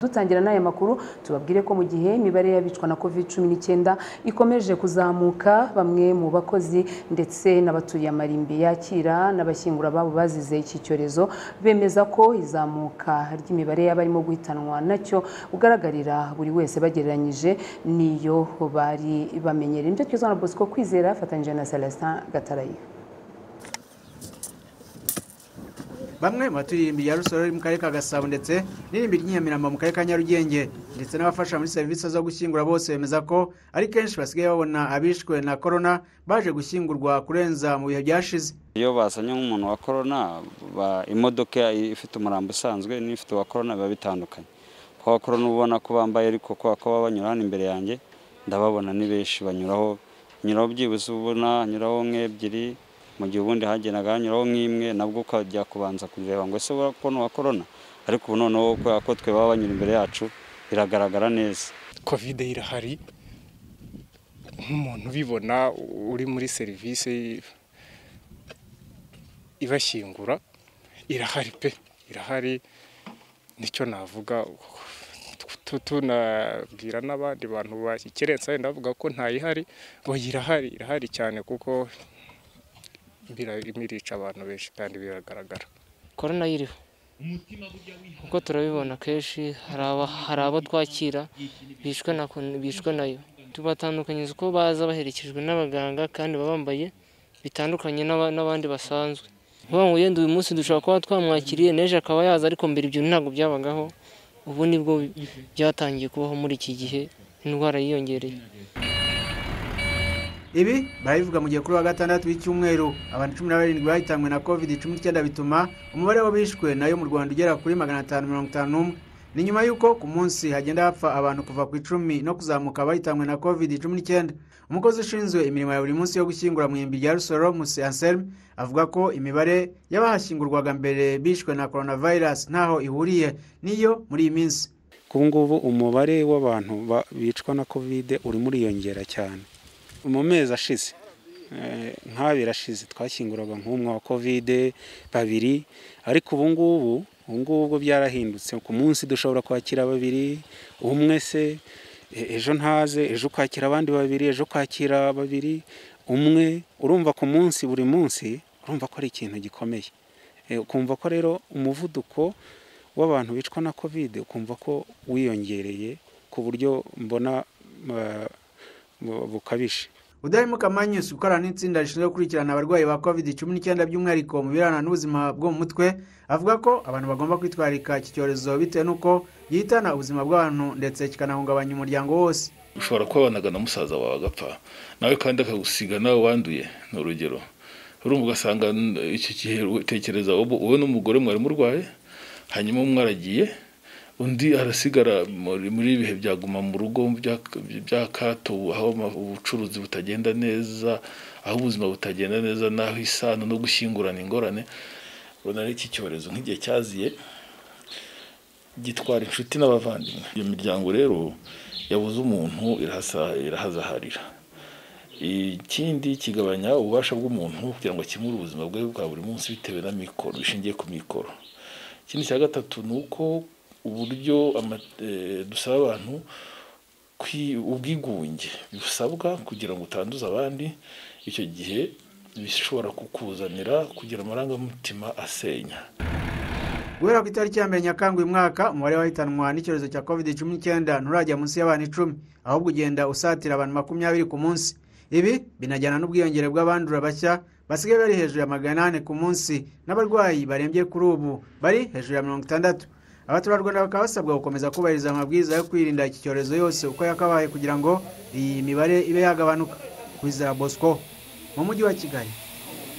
Dutangira n'aya makuru tubabwire ko mu gihe imibare y'abicwa na covid cumi n'icyenda ikomeje kuzamuka bamwe mu bakozi ndetse n'abatuye amarimbi yakira n'abashyingura ababo bazize iki cyorezo bemeza ko izamuka ry'imibare y'abarimo guhitanwa nacyo ugaragarira buri wese bagereranyije n'iyo bari bamenyereye ibyo twiza na Bosco kwizera afatanyije na Celestin Gatarayiha bamwe mu baturiye irimbi rya rusoro riri mu karere ka gasabo ndetse n'irimbi ry'inyamiramba mu karere ka nyarugenge ndetse n'abafasha muri serivisi zo gushyingura bose bemeza ko ari kenshi basigaye babona abishwe na korona baje gushyingurwa kurenza mu bihe byashize iyo bazanye nk'umuntu wa korona imodoka ifite umurambo usanzwe n'ifite uwa korona biba bitandukanye kuko korona ubona ko bambaye ariko kubera ko baba banyura hano imbere yanjye ndababona ni benshi banyuraho nyuraho byibuze ubona nyuraho nk'ebyiri mu gihe ubundi hagendaga hanyuraho nk'imwe nabwo ukajya kubanza kureba ngo ese urabona uwa korona ariko ubu noneho kubera ko twe baba banyura imbere yacu biragaragara neza kovide irahari nk'umuntu ubibona uri muri serivisi ibashyingura irahari pe irahari nicyo navuga tunabwira n'abandi bantu bashyikirensa wenda bavuga ko ntayihari oya irahari irahari cyane kuko birica abantu benshi kandi biragaragara korona yiriho kuko turabibona kenshi hari abo twakira bishwe nayo tubatandukanyiriza uko baza baherekejwe n'abaganga kandi baba bambaye bitandukanye n'abandi basanzwe nk'ubu ngo yenda uyu munsi dushobora kuba twamwakiriye n'ejo akaba yaza ariko mbere ibyo ntabwo byabagaho ubu nibwo byatangiye kubaho muri iki gihe indwara yiyongereye ibi barabivuga mu gihe kuri wa gatandatu w'icyumweru abantu cumi na barindwi bahitanywe na covid cumi n'icyenda bituma umubare w'abishwe nayo mu rwanda ugera kuri magana atanu mirongo itanu n'umwe ni nyuma y'uko ku munsi hagenda hapfa abantu kuva ku icumi no kuzamuka abahitanywe na covid cumi n'icyenda umukozi ushinzwe imirimo ya buri munsi yo gushyingura mu irimbi rya rusoro musi anselme avuga ko imibare y'abahashyingurwaga mbere bishwe na coronavirus ntaho ihuriye n'iyo muri iyi minsi ku ngubu umubare w'abantu bicwa na covid urimo uriyongera cyane mu mezi ashize nk'abiri ashize twashyinguraga nk'umwe wa kovide babiri ariko ubu ngubu ubu ngubu byarahindutse ku munsi dushobora kwakira babiri umwe se ejo ntaze ejo kwakira abandi babiri ejo kwakira babiri umwe urumva ku munsi buri munsi urumva ko ari ikintu gikomeye ukumva ko rero umuvuduko w'abantu bicwa na kovide ukumva ko wiyongereye ku buryo mbona bukabije udahemuka manyusi ukorana n'itsinda rishinzwe gukurikirana abarwayi ba covid cumi n'icyenda by'umwihariko mu birebana n'ubuzima bwo mu mutwe avuga ko abantu bagomba kwitwararika iki cyorezo bitewe n'uko gihitana ubuzima bw'abantu ndetse kikanahungabanya umuryango wose ushobora kuba wanaga na musaza wawe agapfa nawe kandi akagusiga nawe wanduye ni urugero urumva ugasanga icyo gihe utekereza wowe n'umugore mwari murwaye hanyuma umwe aragiye undi arasigara muri ibihe byaguma mu rugo bya kato aho ubucuruzi butagenda neza aho ubuzima butagenda neza n'aho isano no gushyingurana ingorane ubona iki cyorezo nk'igihe cyaziye gitwara inshuti n'abavandimwe iyo miryango rero yabuze umuntu irahazaharira ikindi kigabanya ububasha bw'umuntu kugira ngo akemure ubuzima bwe bwa buri munsi bitewe na mikoro bishingiye ku mikoro ikindi cya gatatu ni uko uburyo dusaba abantu ubwigunge bisabwa kugira ngo utanduze abandi icyo gihe bishobora kukuzanira kugira amarangamutima asenya guhera ku itariki ya mbere nyakanga uyu mwaka umubare wahitanwa n'icyorezo cya covid cumi n'icyenda nturajya munsi y'abantu icumi ahubwo ugenda usatira abantu makumyabiri ku munsi ibi binajyana n'ubwiyongere bw'abandura bashya basigaye bari hejuru ya magana ane ku munsi n'abarwayi barembye kuri ubu bari hejuru ya mirongo itandatu abaturarwanda bakaba basabwa gukomeza kubahiriza amabwiriza yo kwirinda iki cyorezo yose uko yakabaye kugira ngo iyi mibare ibe yagabanuka kwizera bosco mu mujyi wa kigali